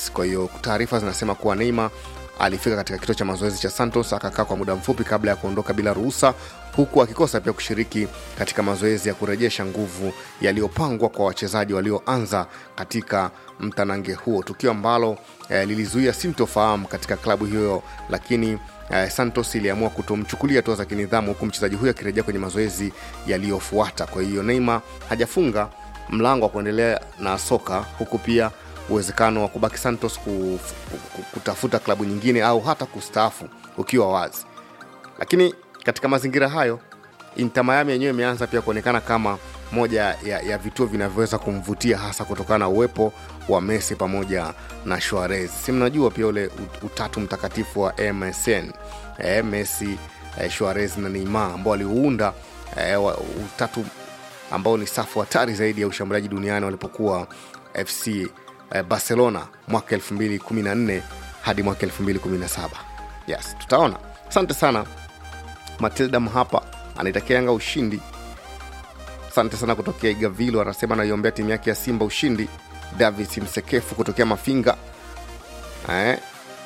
Suarez. Kwa hiyo taarifa zinasema kuwa Neymar alifika katika kituo cha mazoezi cha Santos akakaa kwa muda mfupi kabla ya kuondoka bila ruhusa, huku akikosa pia kushiriki katika mazoezi ya kurejesha nguvu yaliyopangwa kwa wachezaji walioanza katika mtanange huo, tukio ambalo eh, lilizuia sintofahamu katika klabu hiyo, lakini eh, Santos iliamua kutomchukulia hatua za kinidhamu, huku mchezaji huyo akirejea kwenye mazoezi yaliyofuata. Kwa hiyo Neymar hajafunga mlango wa kuendelea na soka, huku pia uwezekano wa kubaki Santos ku, ku, kutafuta klabu nyingine au hata kustaafu ukiwa wazi. Lakini katika mazingira hayo, Inter Miami yenyewe imeanza pia kuonekana kama moja ya, ya vituo vinavyoweza kumvutia hasa kutokana na uwepo wa Messi pamoja na Suarez. Si mnajua pia ule utatu mtakatifu wa MSN e, Messi e, Suarez na Neymar ambao waliuunda e, utatu ambao ni safu hatari zaidi ya ushambuliaji duniani walipokuwa FC eh, Barcelona mwaka 2014 hadi mwaka 2017. Yes, tutaona. Asante sana Matilda Mhapa anaitakia Yanga ushindi. Asante sana kutokea Igavilo, anasema anaiombea timu yake ya Simba ushindi. Davis Msekefu kutokea Mafinga eh,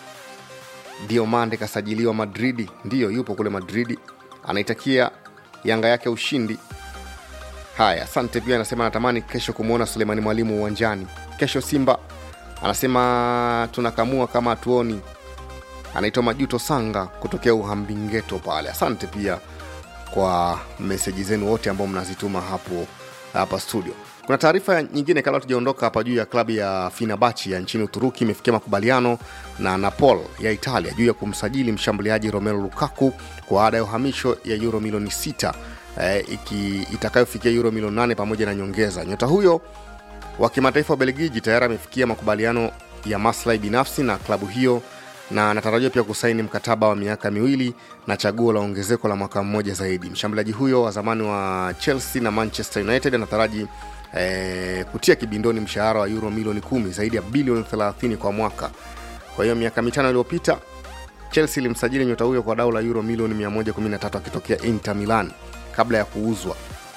Diomande kasajiliwa Madridi, ndiyo yupo kule Madridi, anaitakia Yanga yake ushindi. Haya, asante pia. Anasema anatamani kesho kumwona Sulemani Mwalimu uwanjani kesho. Simba anasema tunakamua kama hatuoni. Anaitwa Majuto Sanga kutokea Uhambingeto pale. Asante pia kwa meseji zenu wote ambao mnazituma hapo hapa studio. Kuna taarifa nyingine kabla tujaondoka hapa juu ya klabu ya Fenerbahce ya nchini Uturuki imefikia makubaliano na Napoli ya Italia juu ya kumsajili mshambuliaji Romelu Lukaku kwa ada ya uhamisho ya euro milioni 6 eh, itakayofikia euro milioni 8 pamoja na nyongeza. Nyota huyo wa kimataifa wa Belgiji tayari amefikia makubaliano ya maslahi binafsi na klabu hiyo na anatarajiwa pia kusaini mkataba wa miaka miwili na chaguo la ongezeko la mwaka mmoja zaidi. Mshambuliaji huyo wa zamani wa Chelsea na Manchester United anataraji eh, kutia kibindoni mshahara wa euro milioni kumi, zaidi ya bilioni 30 kwa mwaka. Kwa hiyo miaka mitano iliyopita Chelsea ilimsajili nyota huyo kwa dau la euro milioni 113 akitokea Inter Milan kabla ya kuuzwa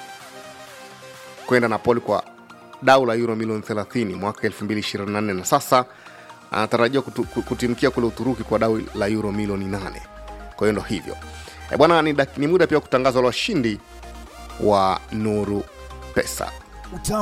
kwenda Napoli kwa dau la euro milioni 30 mwaka 2024 na sasa anatarajiwa kutimkia kule Uturuki kwa dau la euro milioni 8. Kwa hiyo ndo hivyo e bwana, ni, ni muda pia wa kutangazwa la washindi wa Nuru Pesa. Utamu